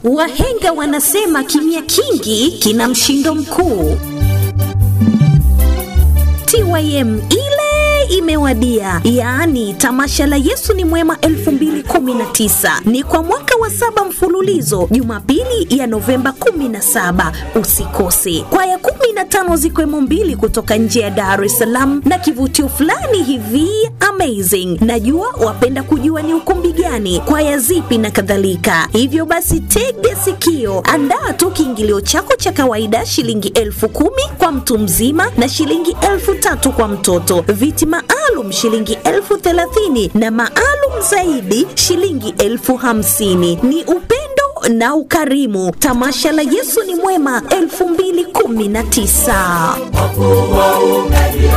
Wahenga wanasema kimya kingi kina mshindo mkuu. TYM ile imewadia, yaani tamasha la Yesu ni Mwema 2019 ni kwa mwaka wa saba mfululizo, Jumapili ya Novemba 17. Usikose. Kwaya 15 zikiwemo mbili kutoka nje ya Dar es Salaam na kivutio fulani hivi amazing. Najua wapenda kujua ni ukumbi gani, kwaya zipi na kadhalika. Hivyo basi, tega sikio, andaa tu kiingilio chako cha kawaida shilingi elfu kumi kwa mtu mzima na shilingi elfu tatu kwa mtoto. Viti maalum shilingi elfu thelathini na maalum zaidi shilingi elfu hamsini. Ni upendo na ukarimu. Tamasha la Yesu ni Mwema 2019. Kwa kuwa umelia